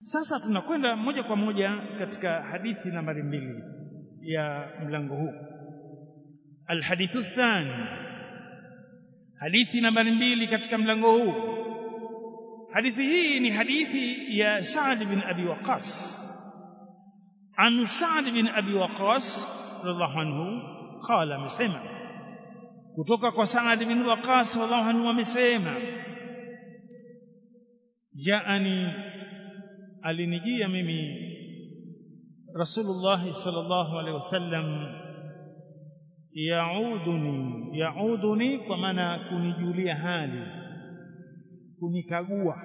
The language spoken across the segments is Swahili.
sasa tunakwenda moja kwa moja katika hadithi nambari mbili ya mlango huu alhadithu thani hadithi nambari mbili katika mlango huu hadithi hii ni hadithi ya Sa'd bin Abi Waqqas عن سعد بن أبي وقاص رضي الله عنه قال amesema kutoka kwa Sa'd bin Waqas radhiallahu anhu amesema jaani alinijia mimi Rasulullah sallallahu alaihi wasallam yauduni yauduni kwa maana kunijulia hali kunikagua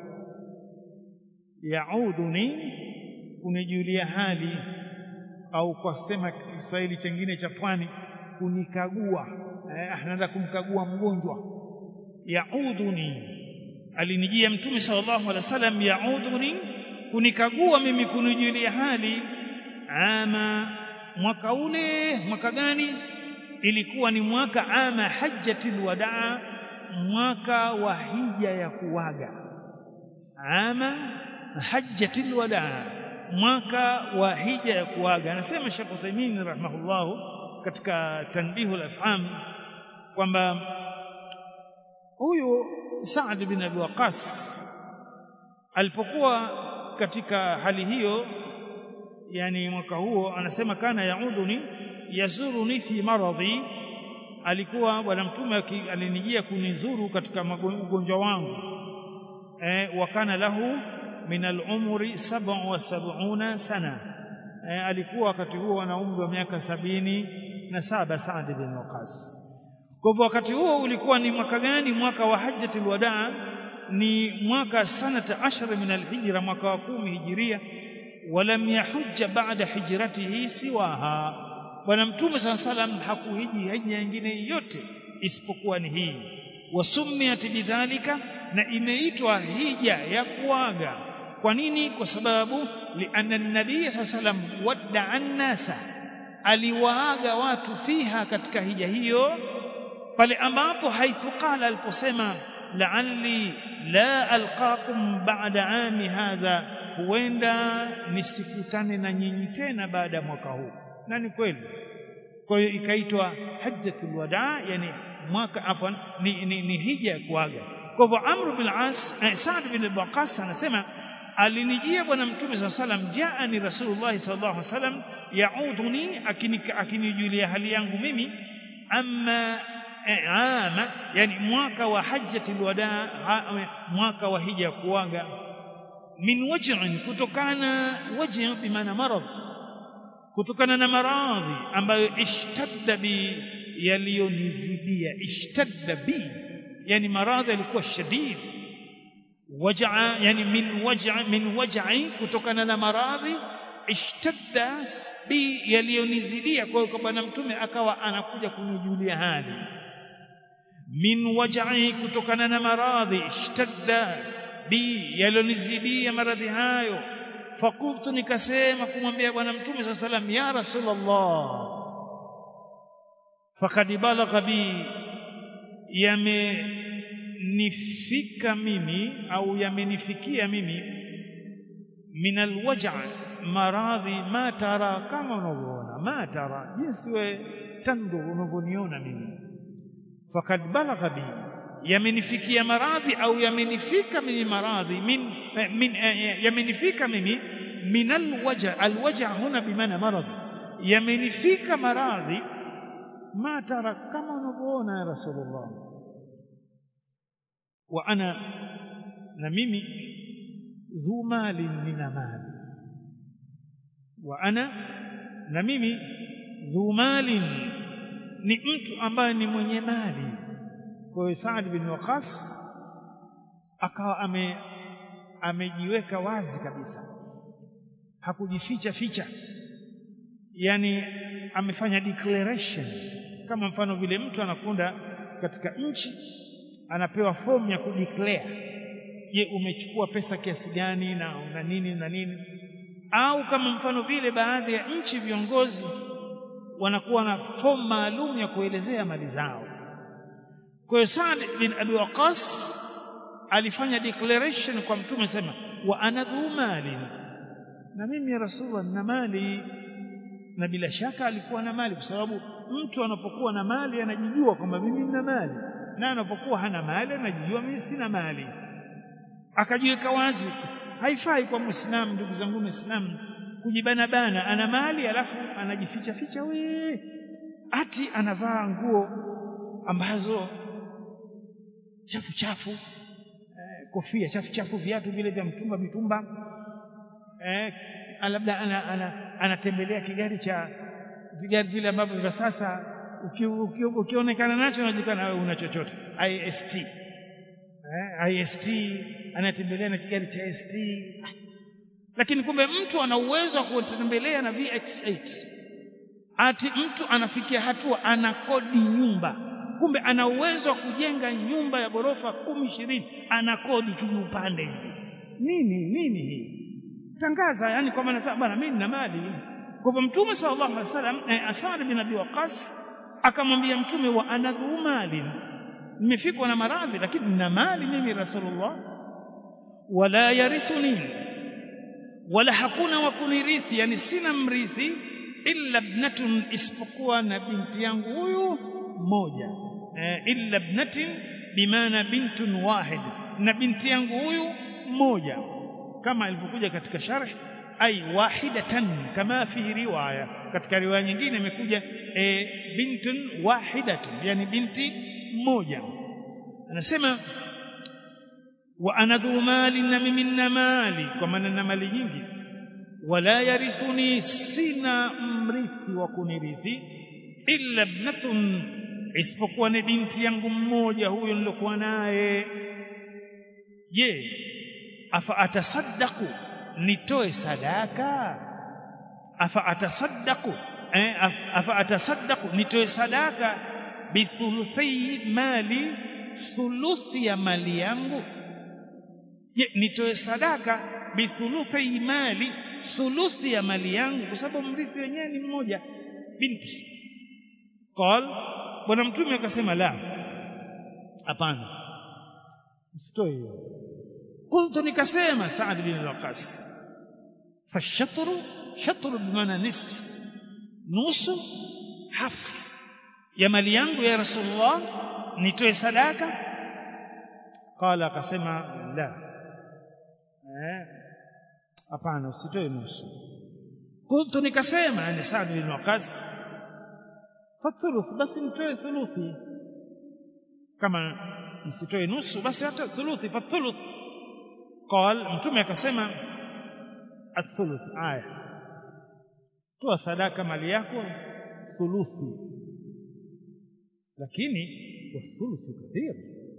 yauduni kunijulia hali au kwa sema Kiswahili chengine cha pwani kunikagua eh, anaenda kumkagua mgonjwa yauduni alinijia mtume sallallahu alaihi wasallam yauduni kunikagua mimi kunijulia hali ama mwaka ule mwaka gani ilikuwa ni mwaka ama hajjatul wadaa mwaka wa hija ya kuwaga ama hajjatul wadaa mwaka wa hija ya kuaga anasema Sheikh Uthaymeen rahimahullah katika tanbihu al-afham kwamba huyu Sa'd bin Abi Waqqas alipokuwa katika hali hiyo yani mwaka huo anasema kana yauduni yazuruni fi maradhi alikuwa bwana mtume alinijia kunizuru katika ugonjwa wangu eh, wakana lahu min al-umri sab'a wa sab'una sana e, alikuwa wakati huo ana umri wa miaka sabini na saba Saad bin Waqas kwa hivyo wakati huo ulikuwa ni mwaka gani mwaka wa hajjatul wadaa ni mwaka sanata ashara min al-hijra mwaka wa kumi hijiria walam yahujja ba'da hijratihi siwaha bwana mtume saa salam hakuhiji hija nyingine yote isipokuwa ni hii wasumiyat bidhalika na imeitwa hija ya kuaga kwa nini kwa sababu lianna nabii saa salam waddaa nnasa aliwaaga watu fiha katika hija hiyo pale ambapo haithu qala aliposema la'alli la alqakum ba'da ami hadha huenda nisikutane na nyinyi tena baada ya mwaka huu na ni kweli kwa hiyo ikaitwa hajjatul wadaa yani mwaka afwan ni, ni, ni hija ya kuaga kwa hivyo amr bin as eh, Sa'd bin Waqas anasema alinijia bwana mtume saa salam jaani rasulullah sallallahu alaihi wasallam yauduni akinijulia hali yangu mimi amma ama yani mwaka wa hajjatul wadaa mwaka wa hija ya kuaga min waj'in kutokana waj'i bimaana marad kutokana na maradhi ambayo ishtadda bi yaliyonizidia ishtadda bi yani maradhi yalikuwa shadid waj'a yani min waj'a min waj'i kutokana na maradhi ishtadda bi yaliyonizidia kwa hiyo bwana mtume akawa anakuja kunijulia hali min waj'i kutokana na maradhi ishtadda bi yaliyonizidia maradhi hayo fakultu nikasema kumwambia bwana mtume saa salam ya rasulullah fakad balagha bi yamenifika mimi au yamenifikia mimi min alwaja maradhi ma tara kama unavyoona ma tara jinsi we tandu unavyoniona mimi fakad balagha bi yamenifikia maradhi au yamenifika mimi maradhi min, min yamenifika mimi min alwaja alwaja huna bimaana maradhi yamenifika maradhi ma tara kama unavyoona ya rasulullah wa ana na mimi dhu mali nina mali wa ana na mimi dhu mali ni mtu ambaye ni mwenye mali kwa hiyo Saad bin Waqas akawa ame amejiweka wazi kabisa hakujificha ficha yani amefanya declaration kama mfano vile mtu anakwenda katika nchi anapewa fomu ya kudeclare je umechukua pesa kiasi gani na na nini na nini au kama mfano vile baadhi ya nchi viongozi wanakuwa na fomu maalum ya kuelezea mali zao kwa hiyo Saad bin Abi Waqas alifanya declaration kwa mtume sema wa ana dhu mali na mimi ya rasulullah nina mali na bila shaka alikuwa na mali kwa sababu mtu anapokuwa na mali anajijua kwamba mimi nina mali na anapokuwa hana mali anajijua mimi sina mali akajiweka wazi haifai kwa muislamu ndugu zangu muislamu kujibana bana ana mali alafu anajificha ficha we ati anavaa nguo ambazo chafu chafu eh, kofia chafu chafu viatu vile vya mtumba mitumba eh, labda ana, ana, anatembelea kigari cha vigari vile ambavyo vya sasa ukionekana uki, uki nacho unajikana wewe una chochote IST eh, IST anatembelea na kigari cha ST lakini kumbe mtu ana uwezo wa kutembelea na VX8 ati mtu anafikia hatua anakodi nyumba kumbe ana uwezo wa kujenga nyumba ya ghorofa kumi ishirini anakodi kijiupande hivi nini nini hii tangaza yani kwa maana sasa bwana mimi nina mali kwa hivyo mtume sallallahu alaihi wasallam eh, Asad bin Abi Waqas akamwambia mtume wa anadhu mali nimefikwa na maradhi lakini nina mali mimi rasulullah wala yarithuni wala hakuna wa kunirithi yani sina mrithi illa ibnatun isipokuwa na binti yangu huyu mmoja eh, illa ibnatin bimaana bintun wahid na binti yangu huyu mmoja kama ilivyokuja katika sharh ay wahidatan kama fi riwaya katika riwaya nyingine imekuja e, bintun wahidatun yani binti mmoja anasema wa ana dhu mali na mimi nina mali kwa maana nina mali nyingi wala yarithuni sina mrithi wa kunirithi illa ibnatun isipokuwa ni binti yangu mmoja huyo nilokuwa naye je afa atasaddaqu nitoe sadaka afa atasaddaqu eh, afa atasaddaqu nitoe sadaka bithuluthi mali thuluthi ya mali yangu je nitoe sadaka bithuluthi mali thuluthi ya mali yangu kwa sababu mrithi wenyewe ni mmoja binti qal bwana mtume akasema la hapana usitoe hiyo qultu nikasema Saad bin al-Waqas fashatru shatru bimaana nisf nusu hafu ya mali yangu ya Rasulullah nitoe sadaka qala akasema la eh hapana usitoe nusu qultu nikasema ni Saad bin Waqas fathuluth basi nitoe thuluthi kama nisitoe nusu basi hata thuluthi fathuluth قال mtume akasema athuluth aya toa sadaka mali yako thuluthi lakini wathuluthu kathir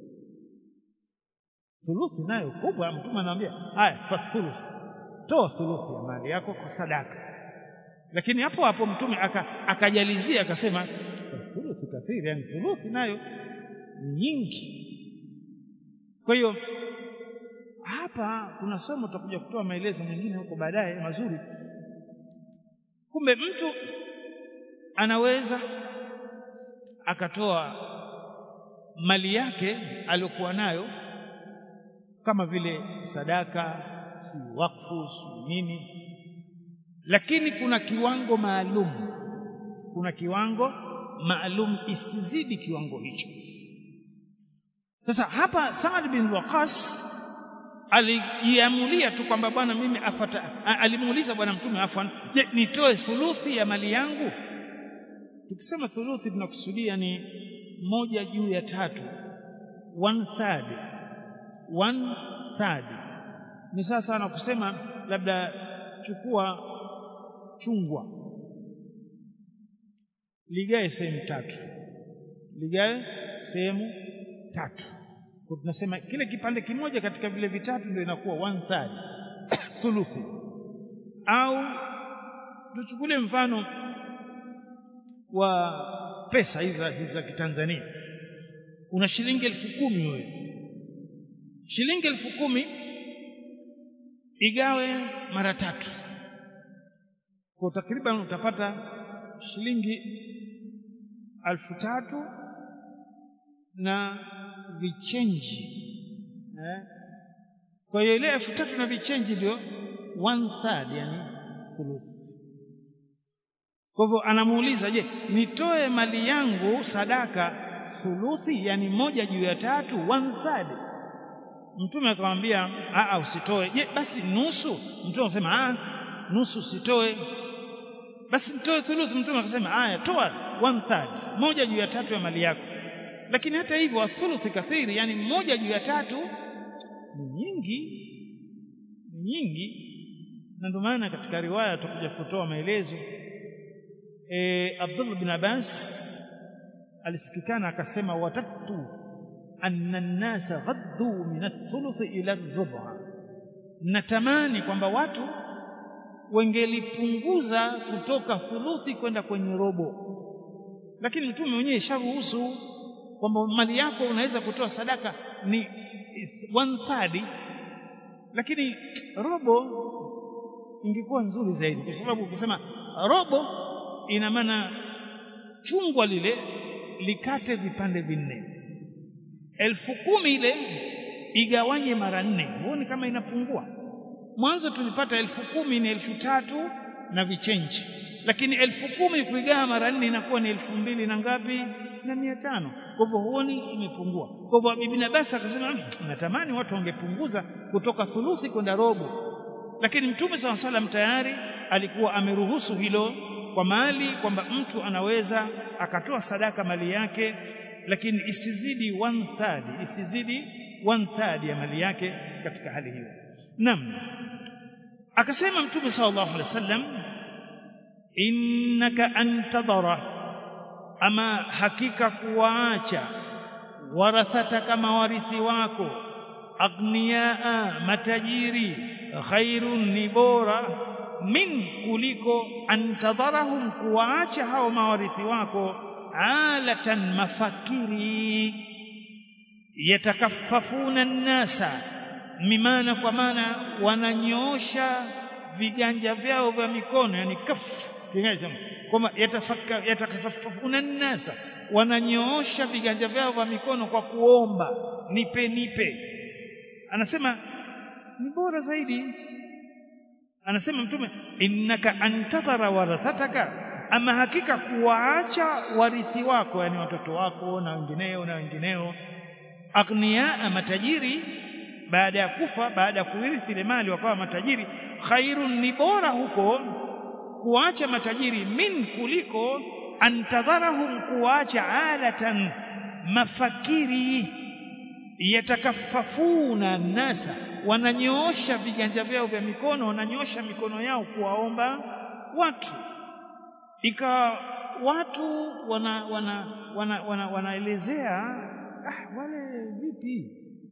thuluthi nayo kubwa mtume anaambia haya fathuluth toa thuluthi ya mali yako kwa sadaka lakini hapo hapo mtume akajalizia aka akasema thuluthi kathir yani thuluthi nayo ni nyingi kwa hiyo hapa kuna somo tutakuja kutoa maelezo mengine huko baadaye mazuri kumbe mtu anaweza akatoa mali yake aliyokuwa nayo kama vile sadaka si wakfu si nini lakini kuna kiwango maalum kuna kiwango maalum isizidi kiwango hicho sasa hapa Saad bin Waqas alijiamulia tu kwamba bwana mimi afata alimuuliza bwana mtume afwan je nitoe thuluthi ya mali yangu tukisema thuluthi tunakusudia ni moja juu ya tatu one third one third ni sasa na kusema labda chukua chungwa ligae sehemu tatu ligae sehemu tatu kwa tunasema kile kipande kimoja katika vile vitatu ndio inakuwa one third thuluthi au tuchukulie mfano wa pesa hizi za kitanzania una shilingi elfu kumi wewe shilingi elfu kumi igawe mara tatu kwa takriban utapata shilingi elfu tatu na vichenji eh? kwa hiyo ile elfu tatu na vichenji ndio one third yani thuluthi kwa hivyo anamuuliza je nitoe mali yangu sadaka thuluthi yani moja juu ya tatu one third mtume akamwambia a usitoe je basi nusu mtume akasema a nusu usitoe basi nitoe thuluthi mtume akasema haya toa one third moja juu ya tatu ya mali yako lakini hata hivyo athuluthi kathiri yani moja juu ya tatu ni nyingi ni nyingi na ndio maana katika riwaya tutakuja kutoa maelezo e, Abdullah bin Abbas alisikikana akasema watatu anna an-nasa ghaddu min ath-thuluth ila ar-rub'a natamani kwamba watu wangelipunguza kutoka thuluthi kwenda kwenye robo lakini mtume mwenyewe isharuhusu kwamba mali yako unaweza kutoa sadaka ni one third lakini robo ingekuwa nzuri zaidi kwa sababu ukisema robo ina maana chungwa lile likate vipande vinne elfu kumi ile igawanye mara nne huoni kama inapungua mwanzo tulipata elfu kumi ni elfu tatu na vichenji lakini elfu kumi kuigawa mara nne inakuwa ni elfu mbili na ngapi na mia tano kwa hivyo huoni imepungua kwa hivyo Ibn Abbas akasema natamani watu wangepunguza kutoka thuluthi kwenda robo lakini mtume saw salam tayari alikuwa ameruhusu hilo kwa mali kwamba mtu anaweza akatoa sadaka mali yake lakini isizidi one third isizidi one third ya mali yake katika hali hiyo naam akasema mtume sallallahu alaihi wasallam innaka antadhara ama hakika kuwaacha warathata kama warithi wako agniyaa matajiri khairun ni bora min kuliko antadharahum kuwaacha hao mawarithi wako alatan mafakiri yatakaffafuna nnasa mimana kwa maana wananyoosha viganja vyao vya mikono yani kaf kwamba yatakaffafuna nnasa wananyoosha viganja vyao vya mikono kwa kuomba nipe nipe anasema ni bora zaidi anasema mtume innaka antadhara warathataka ama hakika kuwaacha warithi wako yani watoto wako na wengineo na wengineo aghniyaa matajiri baada ya kufa baada ya kurithi ile mali wakawa matajiri khairun ni bora huko kuacha matajiri min kuliko antadharahum kuacha alatan mafakiri yatakaffafuna nasa wananyoosha viganja vyao vya mikono wananyoosha mikono yao kuwaomba watu ikawa watu wana wana wana, wana, wanaelezea ah, wale vipi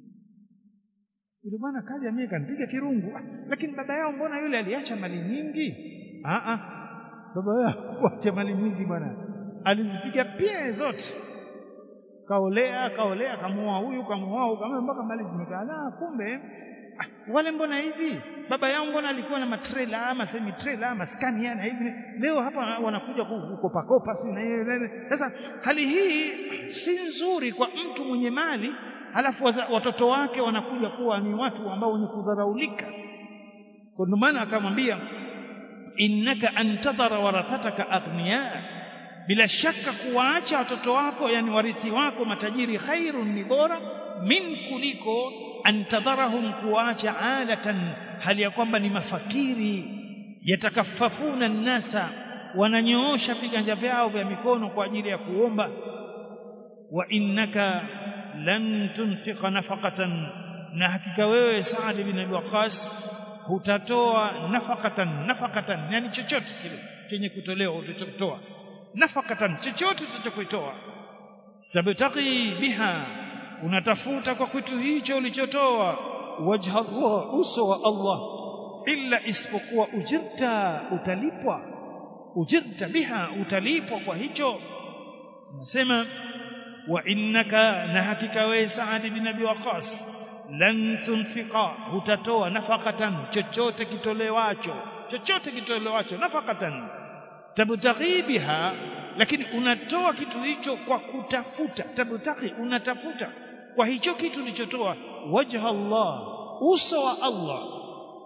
yule bwana kaja mimi kanipiga kirungu ah, lakini baba yao mbona yule aliacha mali nyingi ah ah baba yao acha mali nyingi bwana alizipiga pia zote kaolea kaolea kamuoa huyu kamuoa huyu kama mpaka mali zimekaa la kumbe ah, wale mbona hivi baba yao mbona alikuwa na matrela ama semi trela ama skania na hivi leo hapa wanakuja kukopa kopa si na hiyo sasa hali hii si nzuri kwa mtu mwenye mali halafu watoto wake wanakuja kuwa ni watu ambao wenye kudharaulika kwa ndio maana akamwambia innaka antadhara warathataka aghniya bila shaka kuwaacha watoto wako yani warithi wako matajiri khairun ni bora min kuliko antadharahum kuwaacha alatan hali ya kwamba ni mafakiri yatakaffafuna nnasa wananyoosha viganja vyao vya mikono kwa ajili ya kuomba wa innaka lan tunfiqa nafaqatan na hakika wewe Saad bin Abi Waqqas hutatoa nafaqatan nafaqatan yani chochote kile chenye kutolewa utachotoa nafaqatan chochote utachokuitoa tabtaqi biha unatafuta kwa kitu hicho ulichotoa wajha Allah uso wa Allah illa isipokuwa ujirta utalipwa ujirta biha utalipwa kwa hicho nasema wa innaka na hakika wewe Saad bin Abi Waqas lan tunfiqa hutatoa nafaqatan chochote kitolewacho chochote kitolewacho nafaqatan tabtaghi biha lakini unatoa kitu hicho kwa kutafuta tabtaghi unatafuta kwa hicho kitu ulichotoa wajha Allah uso wa Allah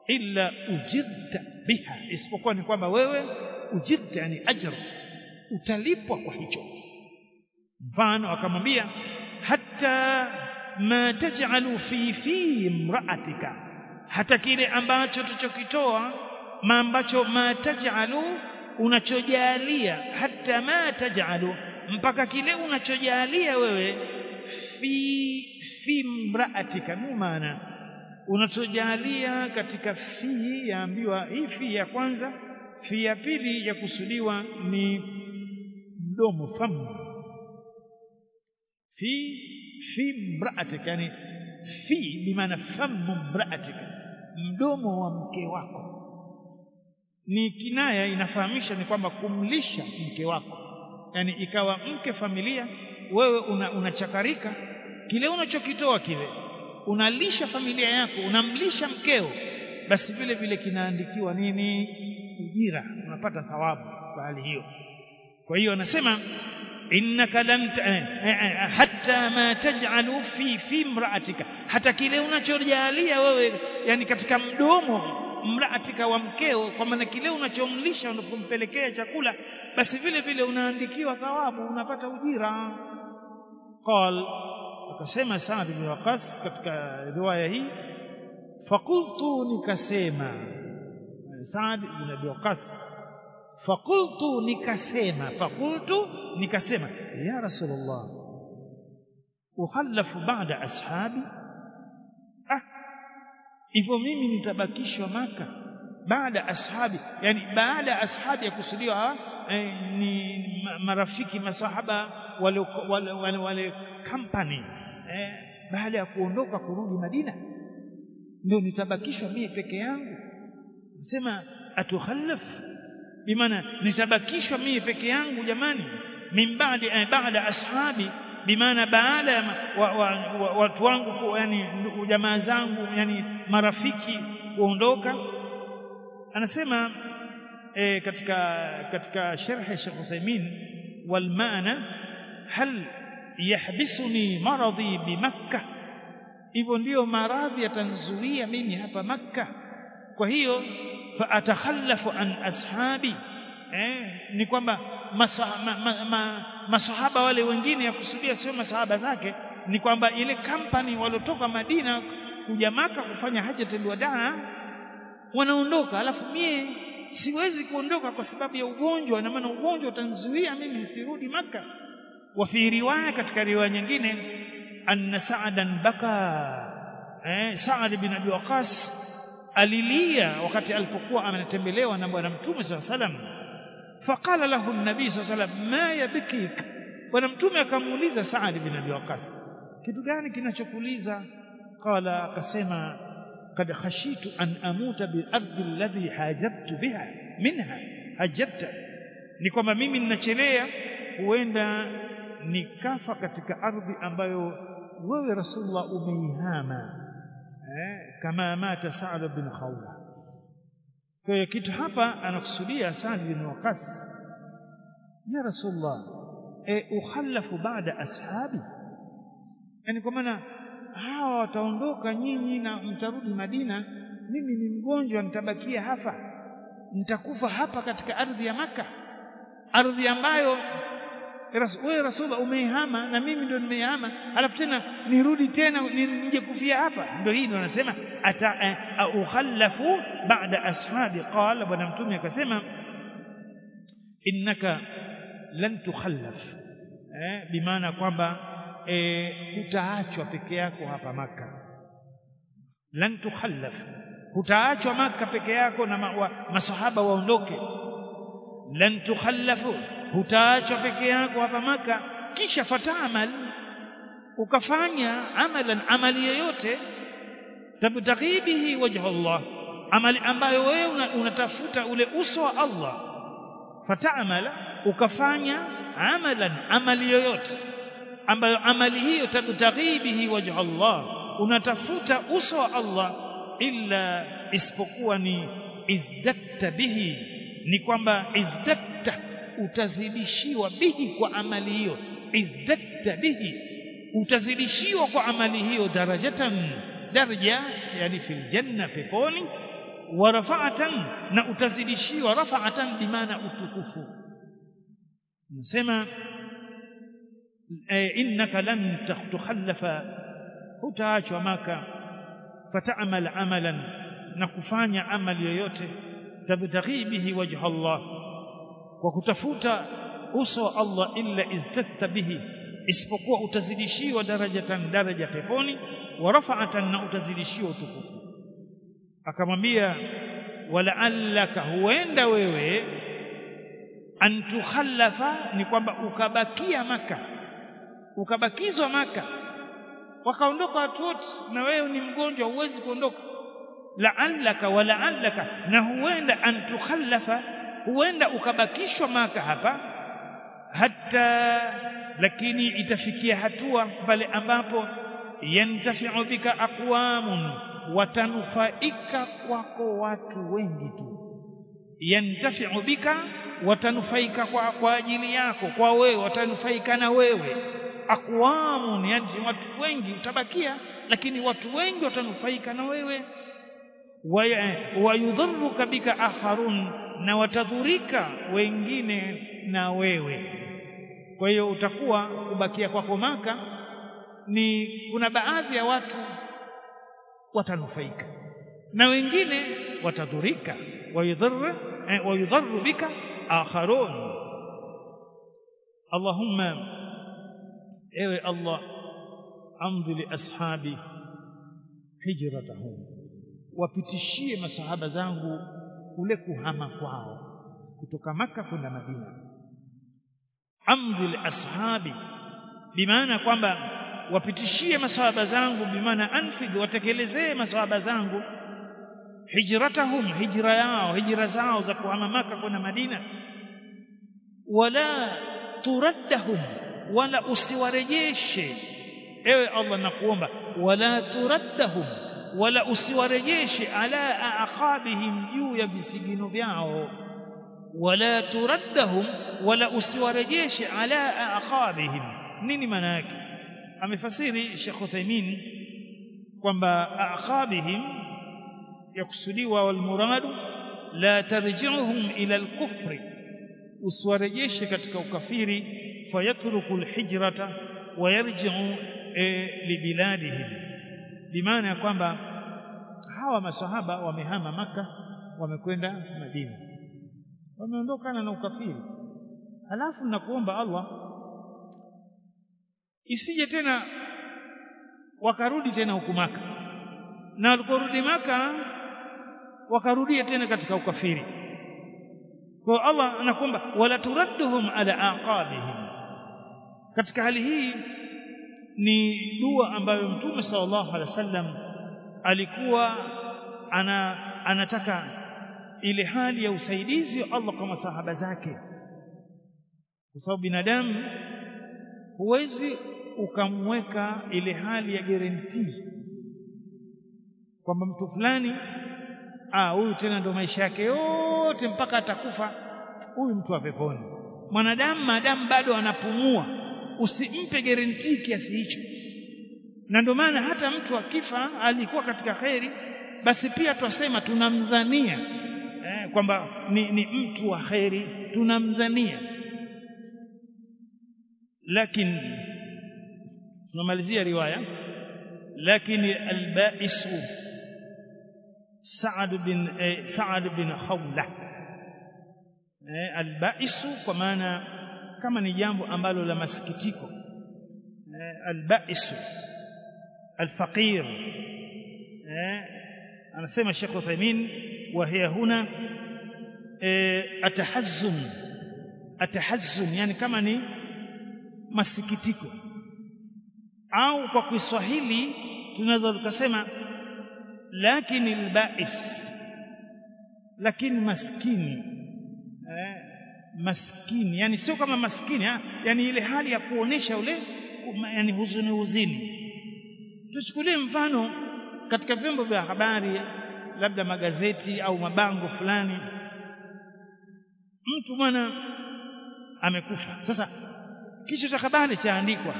illa ujirta biha isipokuwa ni kwamba wewe ujirta yani ajr utalipwa kwa hicho mfano akamwambia hata ma taj'alu fi fi imra'atika hata kile ambacho tuchokitoa ma ambacho ma taj'alu unachojalia hata ma taj'alu mpaka kile unachojalia wewe fi fi imra'atika ni maana unachojalia katika fi yaambiwa hii fi ya kwanza fi ya pili ya kusudiwa ni mdomo famu fi fi mraatika yani fi bimaana famu mraatika mdomo wa mke wako ni kinaya inafahamisha ni kwamba kumlisha mke wako yani ikawa mke familia wewe unachakarika una kile unachokitoa kile unalisha familia yako unamlisha mkeo basi vile vile kinaandikiwa nini ujira unapata thawabu kwa hali hiyo kwa hiyo anasema innaka lam hatta ma taj'alu fi fi imra'atika hata kile unachojalia wewe yani katika mdomo mraatika wa mkeo kwa maana kile unachomlisha unapompelekea chakula basi vile vile unaandikiwa thawabu unapata ujira qal akasema Saad bin Waqas katika riwaya hii faqultu nikasema Saad bin Abi Waqas faqultu nikasema faqultu nikasema ya rasulullah ukhallafu ba'da ashabi ah hivyo mimi nitabakishwa maka baada ashabi yani baada ashabi ya kusudiwa eh, ni marafiki masahaba wale wale, wale, wale company eh, baada ya kuondoka kurudi Madina ndio nitabakishwa mie peke yangu nasema atukhallaf bimaana nitabakishwa mie peke yangu jamani min baadi eh, baada ashabi bimaana baada ya watu wa, wa, wa, wangu yani jamaa zangu yani marafiki kuondoka anasema eh, katika katika sharh Sheikh Uthaymeen wal maana hal yahbisuni maradhi bimakka hivyo ndiyo maradhi yatanzuia mimi hapa makka kwa hiyo fa atakhallafu an ashabi eh, ni kwamba masahaba ma, ma, masahaba wale wengine ya kusudia sio masahaba zake ni kwamba ile company waliotoka Madina kuja maka kufanya hajatul wadaa wanaondoka alafu mie siwezi kuondoka kwa sababu ya ugonjwa na maana ugonjwa utanzuia mimi nisirudi maka wa fi riwaya katika riwaya nyingine anna sa'dan baka eh Sa'd bin Abi Waqas alilia wakati alipokuwa anatembelewa na bwana mtume swalla salam faqala lahu an-nabii swalla salam ma yabkik bwana mtume akamuuliza Sa'd bin Abi Waqas kitu gani kinachokuliza qala akasema قد خشيت أن أموت بالأرض الذي هاجرت بها منها هجرت ni kwamba mimi ninachelea huenda nikafa katika ardhi ambayo wewe rasulullah umeihama eh, kama mata Sa'd bin Khawla kwa hiyo kitu hapa anakusudia Sa'd bin Waqas ya rasulullah e, ukhallafu baada ashabi yani kwa maana hawa wataondoka nyinyi na mtarudi Madina mimi ni mgonjwa nitabakia hapa nitakufa hapa katika ardhi ya maka ardhi ambayo wewe rasulullah umeihama na mimi ndio nimeihama alafu tena nirudi tena nije kufia hapa ndio hii ndio anasema ata uh, ukhallafu ba'da ashabi qala bwana mtume akasema innaka lan tukhallaf eh bimaana kwamba eh utaachwa peke yako hapa maka lan tukhallaf hutaachwa maka peke yako na ma, wa, masahaba waondoke lan tukhallafu hutaachwa peke yako hapa maka kisha fataamal ukafanya amalan amali yoyote tabtaghi bihi wajha Allah amali ambayo wewe unatafuta ule uso wa Allah fataamala ukafanya amalan amali yoyote ambayo amali hiyo tabtaghi bihi wajha Allah unatafuta uso wa Allah illa isipokuwa ni izdatta bihi ni kwamba izdatta utazidishiwa bihi kwa amali hiyo izdatta bihi utazidishiwa kwa amali hiyo darajatan daraja yani fil janna peponi wa rafa'atan na utazidishiwa rafa'atan bimaana utukufu nasema innaka lan tukhallafa hutaachwa maka fata'mal amalan na kufanya amali yoyote tabtaghi bihi wajha Allah kwa kutafuta uso wa Allah illa iztatta bihi isipokuwa utazidishiwa darajatan daraja peponi wa rafa'atan na utazidishiwa utukufu akamwambia wala'allaka huenda wewe an tukhallafa ni kwamba ukabakia maka ukabakizwa maka wakaondoka watu wote na wewe ni mgonjwa huwezi kuondoka la'allaka wa la'allaka na huenda an tukhallafa huenda ukabakishwa maka hapa hata lakini itafikia hatua pale ambapo yantafi'u bika aqwamun watanufaika kwako watu wengi tu yantafi'u bika watanufaika kwa, kwa ajili yako kwa wewe watanufaika na wewe aqwamun yani watu wengi utabakia lakini watu wengi watanufaika na wewe wayudhurruka bika akharun na watadhurika wengine na wewe kwa hiyo utakuwa kubakia kwako maka ni kuna baadhi ya watu watanufaika na wengine watadhurika wayudhurru eh, wayudhurru bika akharun Allahumma ewe Allah amdhi li ashabi hijratahum wapitishie masahaba zangu kule kuhama kwao kutoka maka kwenda Madina amdhi li ashabi bimaana kwamba wapitishie masahaba zangu bimaana anfidh watekelezee masahaba zangu hijratahum hijra yao hijra zao za kuhama maka kwenda Madina wala turaddahum wala usiwarejeshe ewe Allah nakuomba wala turaddahum wala usiwarejeshe ala aqabihim juu ya visigino vyao wala turaddahum wala usiwarejeshe ala aqabihim nini maana yake amefasiri Sheikh Uthaymeen kwamba aqabihim yakusudiwa wal muradu la tarji'uhum ila al-kufri usiwarejeshe katika ukafiri fayatruku al-hijrata wa yarji'u e, libiladihim bimaana ya kwamba hawa masahaba wamehama maka wamekwenda Madina wameondokana na ukafiri halafu nakuomba Allah isije tena wakarudi tena huku maka na waliporudi maka wakarudia tena katika ukafiri kwa Allah anakuomba wala turadduhum ala aqabihim katika hali hii ni dua ambayo mtume sallallahu alaihi wasallam alikuwa ana anataka ile hali ya usaidizi wa Allah kwa masahaba zake kwa sababu binadamu huwezi ukamweka ile hali ya guarantee kwamba mtu fulani ah huyu tena ndo maisha yake yote mpaka atakufa huyu mtu wa peponi mwanadamu maadamu bado anapumua usimpe guarantee kiasi hicho na ndio maana hata mtu akifa alikuwa katika kheri basi pia twasema tunamdhania eh, kwamba ni, ni mtu wa kheri tunamdhania lakini tunamalizia riwaya lakini albaisu Saad bin eh, Saad bin Khawla eh, albaisu kwa maana kama ni jambo ambalo la masikitiko eh, albaisu alfaqir eh, anasema Sheikh Uthaymeen wa hiya huna eh, atahazzum atahazzum yani kama ni masikitiko au kwa Kiswahili tunaweza tukasema lakini albais lakini maskini eh, maskini yani sio kama maskini ha? yani ile hali ya kuonesha ule yani huzuni huzini tuchukulie mfano katika vyombo vya habari labda magazeti au mabango fulani mtu bwana amekufa sasa kichwa cha habari chaandikwa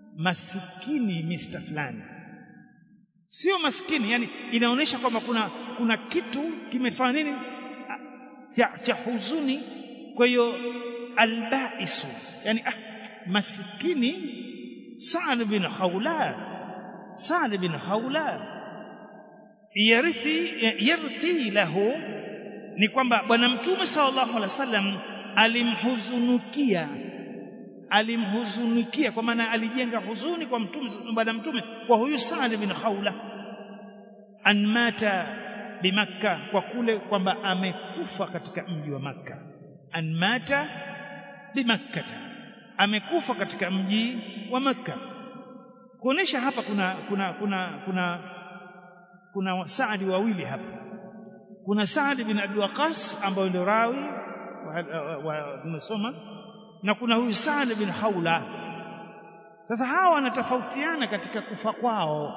masikini Mr fulani sio maskini yani inaonyesha kwamba kuna kuna kitu kimefanya nini cha, cha huzuni kwa hiyo albaisu yani ah, maskini Sa'd bin Khawla Sa'd bin Khawla yarithi yarthi lahu ni kwamba bwana mtume sallallahu alaihi wasallam alimhuzunukia alimhuzunikia kwa maana alijenga huzuni kwa mtume bwana mtume kwa huyu Sa'd bin Khawla an mata bimakka kwa kule kwamba amekufa katika mji wa Makka an mata bimakkata amekufa katika mji wa Makka kuonesha hapa kuna kuna kuna kuna kuna Saadi wawili hapa kuna Saad bin Abi Waqas ambaye ndio rawi tumesoma na kuna huyu Saad bin Haula sasa hawa wanatofautiana katika kufa kwao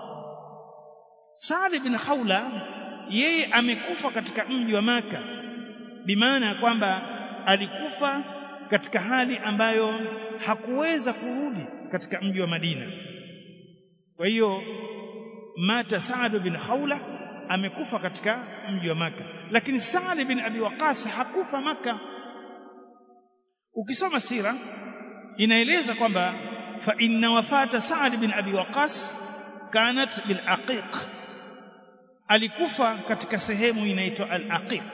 Saad bin Haula yeye amekufa katika mji wa Maka bimaana ya kwamba alikufa katika hali ambayo hakuweza kurudi katika mji wa Madina kwa hiyo mata Saad bin Haula amekufa katika mji wa Maka lakini Saad bin Abi Waqas hakufa Maka ukisoma sira inaeleza kwamba fa inna wafata Saad bin Abi Waqas kanat bil aqiq alikufa katika sehemu inaitwa al aqiq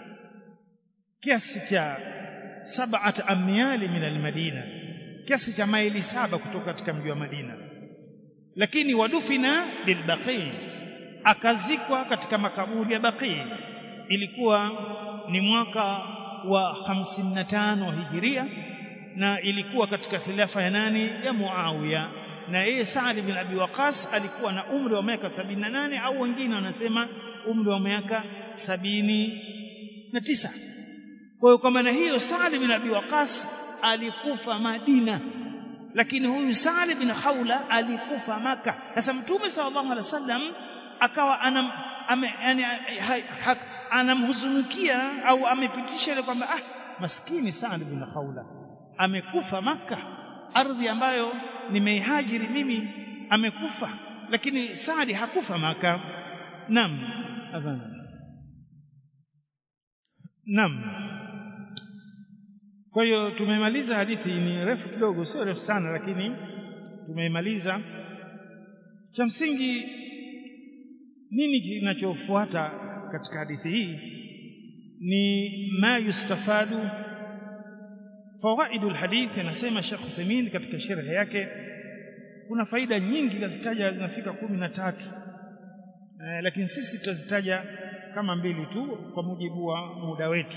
kiasi cha sab'at amyali min al madina kiasi cha maili saba kutoka katika mji wa Madina lakini wadufina bil baqi akazikwa katika makaburi ya Baqi ilikuwa ni mwaka wa 55 hijiria na ilikuwa katika khilafa ya nani ya Muawiya na yeye Saad bin Abi Waqas alikuwa na umri wa miaka 78 au wengine wanasema umri wa miaka sabini na tisa kwa hiyo kwa maana hiyo Saad bin Abi Waqas alikufa Madina lakini huyu Saad bin Khawla alikufa Maka sasa mtume sallallahu alaihi wasallam akawa anam ame, yani, anamhuzunikia au amepitisha ile kwamba ah maskini Saad bin Khawla amekufa Maka ardhi ambayo nimeihajiri mimi amekufa lakini Saadi hakufa Maka nam adhana nam kwa hiyo tumemaliza hadithi ni refu kidogo sio refu sana lakini tumeimaliza cha msingi nini kinachofuata katika hadithi hii ni ma yustafadu fawaidul hadith anasema Sheikh Uthaymeen katika sharhi yake kuna faida nyingi nazitaja zinafika kumi na tatu eh, lakini sisi tutazitaja kama mbili tu kwa mujibu wa muda wetu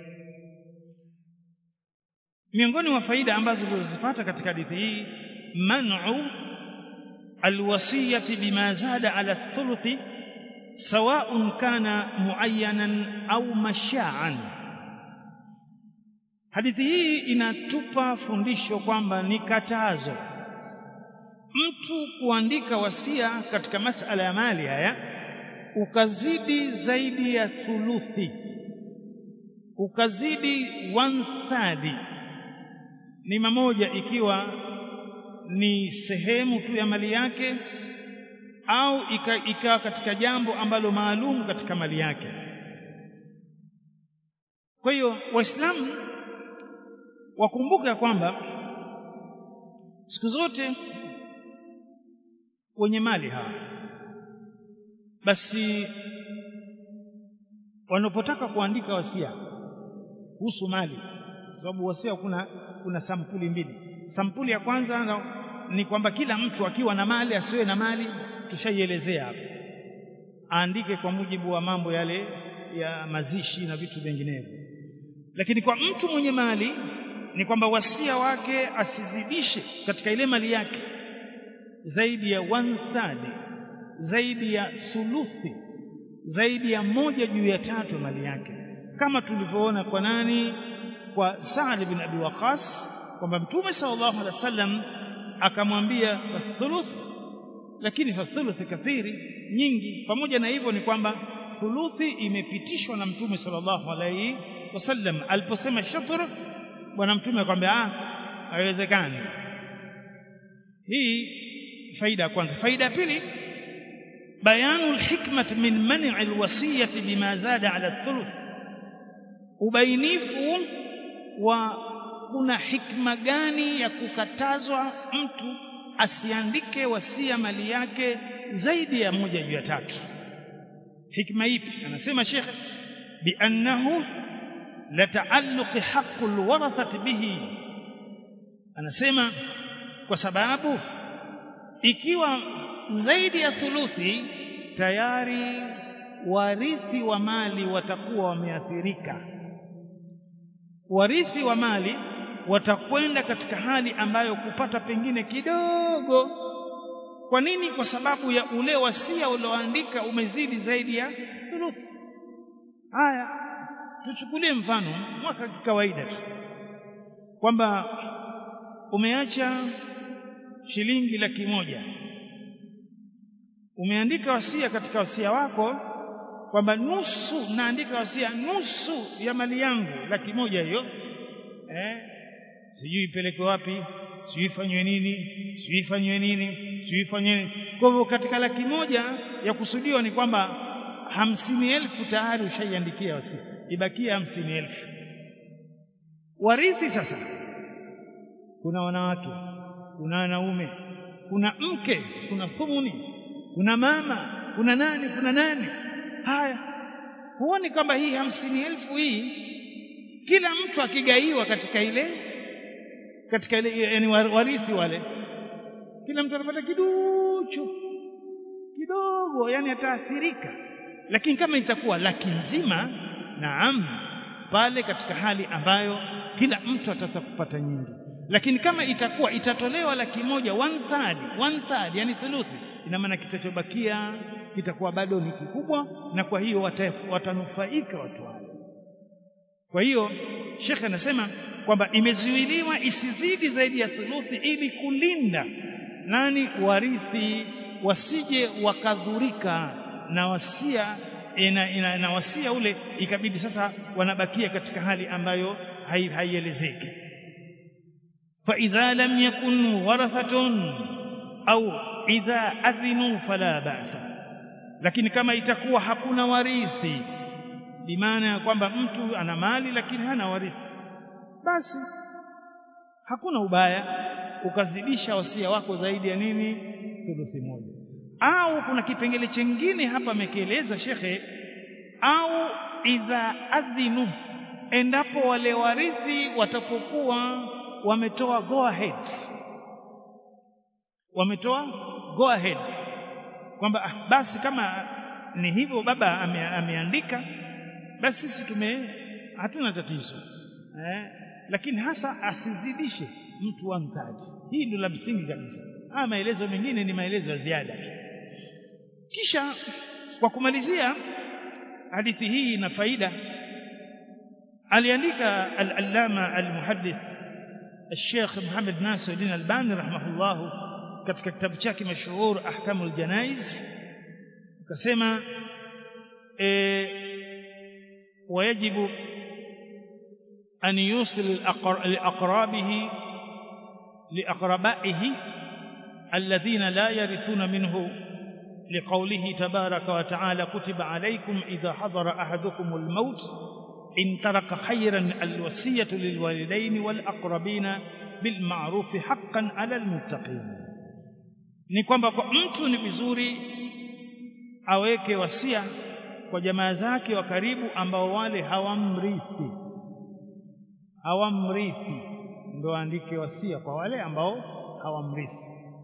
miongoni mwa faida ambazo tulizopata katika hadithi hii man'u alwasiyati bima zada ala thuluthi sawa'un kana muayyanan au masha'an hadithi hii inatupa fundisho kwamba ni katazo mtu kuandika wasia katika masala ya mali haya ukazidi zaidi ya thuluthi ukazidi one third ni mamoja ikiwa ni sehemu tu ya mali yake au ikawa katika jambo ambalo maalum katika mali yake kwa hiyo waislamu wakumbuke kwamba siku zote wenye mali hawa basi wanapotaka kuandika wasia kuhusu mali kwa sababu wasia kuna kuna sampuli mbili sampuli ya kwanza ni kwamba kila mtu akiwa na mali asiwe na mali tushaielezea hapo aandike kwa mujibu wa mambo yale ya mazishi na vitu vinginevyo lakini kwa mtu mwenye mali ni kwamba wasia wake asizidishe katika ile mali yake zaidi ya one third zaidi ya thuluthi zaidi ya moja juu ya tatu mali yake kama tulivyoona kwa nani kwa Sa'd bin Abi Waqas kwamba Mtume sallallahu alaihi wasallam akamwambia thuluth lakini fa thuluth kathiri nyingi pamoja na hivyo ni kwamba thuluthi imepitishwa na Mtume sallallahu alaihi wasallam aliposema shatr bwana mtume akwambia ah haiwezekani hii faida ya kwanza faida ya pili bayanu alhikmati min man'i alwasiyati bima zada ala thuluth ubainifu wa kuna hikma gani ya kukatazwa mtu asiandike wasia mali yake zaidi ya moja juu ya tatu hikma ipi anasema shekhe biannahu lataalluqi haqqu alwarathati bihi anasema kwa sababu ikiwa zaidi ya thuluthi tayari warithi wa mali watakuwa wameathirika warithi wa mali watakwenda katika hali ambayo kupata pengine kidogo kwa nini kwa sababu ya ule wasia ulioandika umezidi zaidi ya thuluthi haya tuchukulie mfano mwaka kawaida tu kwamba umeacha shilingi laki moja umeandika wasia katika wasia wako kwamba nusu naandika wasia nusu ya mali yangu laki moja hiyo eh sijui ipelekwe wapi sijui ifanywe nini sijui ifanywe nini sijui ifanywe nini kwa hivyo katika laki moja ya kusudiwa ni kwamba hamsini elfu tayari ushaiandikia wasia ibakia hamsini elfu warithi sasa kuna wanawake kuna wanaume kuna mke kuna thumuni kuna mama kuna nani kuna nani haya huoni kwamba hii hamsini elfu hii kila mtu akigaiwa katika ile katika ile yani warithi wale kila mtu anapata kiduchu kidogo yani ataathirika lakini kama itakuwa laki nzima naam pale katika hali ambayo kila mtu ataweza kupata nyingi lakini kama itakuwa itatolewa laki moja one third one third yani thuluthi ina maana kitachobakia kitakuwa bado ni kikubwa na kwa hiyo watanufaika watu wale kwa hiyo shekhe anasema kwamba imezuiliwa isizidi zaidi ya thuluthi ili kulinda nani warithi wasije wakadhurika na wasia ina, ina, na wasia ule ikabidi sasa wanabakia katika hali ambayo haielezeki فإذا لم يكن ورثة أو إذا أذنوا فلا بأس lakini kama itakuwa hakuna warithi bimaana ya kwamba mtu ana mali lakini hana warithi basi hakuna ubaya ukazidisha wasia wako zaidi ya nini thuluthi moja au kuna kipengele chengine hapa amekieleza shekhe au idha adhinu endapo wale warithi watapokuwa wametoa go ahead wametoa go ahead kwamba ah, basi kama ni hivyo baba ame, ameandika basi sisi tume hatuna tatizo eh, lakini hasa asizidishe mtu one third hii ndio la msingi kabisa haya maelezo mengine ni maelezo ya ziada tu kisha kwa kumalizia hadithi hii ina faida aliandika al-allama al-muhaddith الشيخ محمد ناصر الدين الباني رحمه الله katika kitabu chake mashuhur ahkamul janaiz akasema e, wayajibu an yusil liaqrabihi liaqrabaihi alladhina la yarithuna minhu لقوله تبارك وتعالى كتب عليكم إذا حضر أحدكم الموت إن ترك خيرا الوصية للوالدين والأقربين بالمعروف حقا على المتقين ni kwamba kwa mtu ni vizuri aweke wasia kwa jamaa zake wa karibu ambao wale hawamrithi hawamrithi ndo andike wasia kwa wale ambao hawamrithi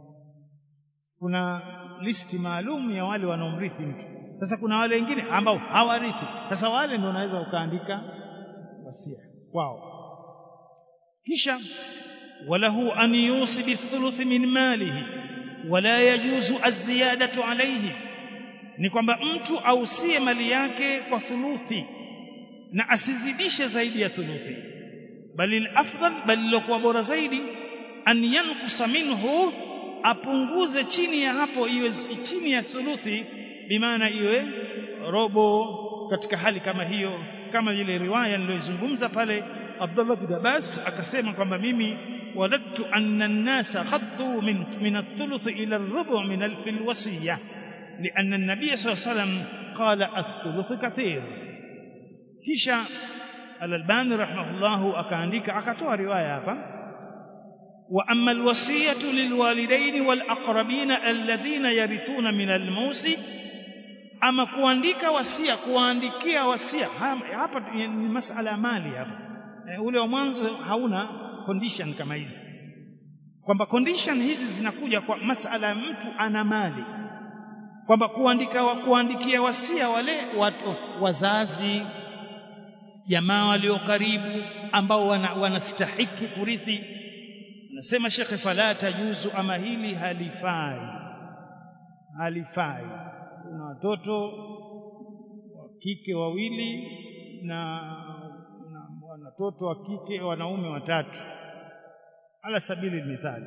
kuna listi maalum ya wale wanaomrithi mtu sasa kuna wale wengine ambao hawarithi sasa wale ndio unaweza ukaandika wasia kwao kisha walahu an yusi bithuluthi min malihi wala yajuzu aziyadatu alayhi ni kwamba mtu ausie mali yake kwa thuluthi na asizidishe zaidi ya thuluthi bali afdal bali lilokuwa bora zaidi an yankusa minhu apunguze chini ya hapo iwe chini ya thuluthi bimaana iwe robo katika hali kama hiyo kama ile riwaya niliyozungumza pale Abdullah bin Abbas akasema kwamba mimi وددت أن الناس خطوا من من الثلث إلى الربع من الف الوصية لأن النبي صلى الله عليه وسلم قال الثلث كثير kisha Al-Albani rahimahullahu akaandika akatoa riwaya hapa wa amma alwasiyatu lilwalidaini walaqrabina alladhina yarithuna min almusi ama kuandika wasia kuandikia wasia hapa ni masala ya mali hapa e, ule wa mwanzo hauna condition kama hizi kwamba condition hizi zinakuja kwa masala ya mtu ana mali kwamba kuandika wa kuandikia wasia wale watu wazazi jamaa walio karibu ambao wanastahiki wana kurithi nasema shekhe fala tajuzu ama hili halifai halifai kuna watoto wa kike wawili na, na watoto wa kike wanaume watatu ala sabili mithali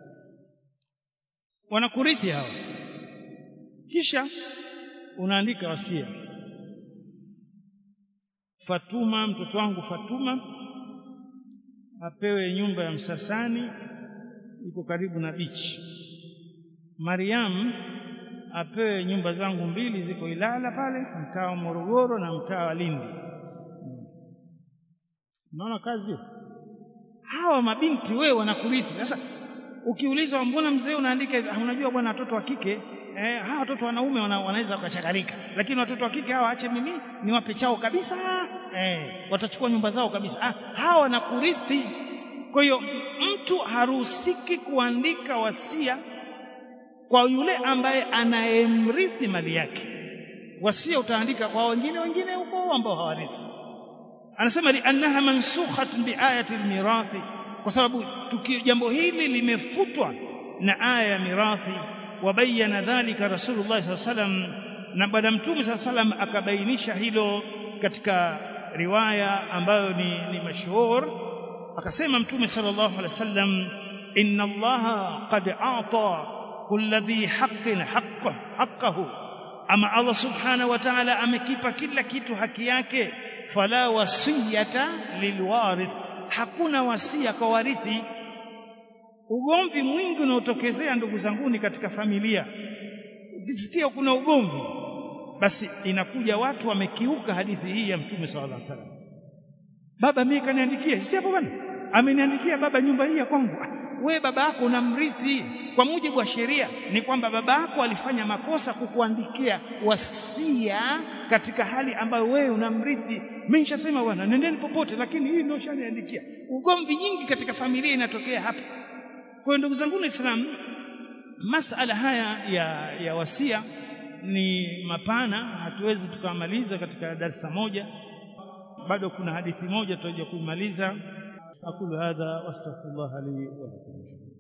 wanakurithi hawa kisha unaandika wasia Fatuma mtoto wangu Fatuma apewe nyumba ya Msasani iko karibu na bichi. Mariam apewe nyumba zangu mbili ziko Ilala pale mtaa wa Morogoro na mtaa wa Lindi. Unaona kazi hiyo? Hawa mabinti wewe wanakurithi. Sasa ukiulizwa mbona mzee unaandika unajua bwana watoto wa kike eh, hawa watoto wanaume wana, wanaweza wakachakarika, lakini watoto wa kike hawa ache mimi niwape chao kabisa eh, watachukua nyumba zao kabisa. Ah, hawa wanakurithi. Kwa hiyo mtu haruhusiki kuandika wasia kwa yule ambaye anayemrithi mali yake. Wasia utaandika kwa wengine wengine huko ambao hawarithi. Anasema liannaha mansukhatun biayati almirathi, kwa sababu jambo hili limefutwa na aya ya mirathi wabayana dhalika rasulullah saa salam na bwana mtume saa salam akabainisha hilo katika riwaya ambayo ni, ni mashhur akasema mtume sallallahu alaihi wasallam inna allaha qad ata kulla dhi haqqin haqqa haqqahu ama allah subhanahu wa ta'ala amekipa kila kitu haki yake fala wasiyata lilwarith hakuna wasia kwa warithi ugomvi mwingi unaotokezea ndugu zanguni katika familia ukisikia kuna ugomvi basi inakuja watu wamekiuka hadithi hii ya mtume sallallahu alaihi wasallam baba mimi kaniandikia si hapo bwana ameniandikia baba nyumba hii ya kwangu we baba yako unamrithi kwa mujibu wa sheria ni kwamba baba yako alifanya makosa kukuandikia wasia katika hali ambayo wewe unamrithi mimi nishasema bwana nendeni popote lakini hii ndio shaniandikia ugomvi nyingi katika familia inatokea hapa kwa ndugu zangu Waislamu masala haya ya, ya wasia ni mapana hatuwezi tukamaliza katika darasa moja bado kuna hadithi moja tutaja kuimaliza aqulu hadha wastaghfirullah li wa lakum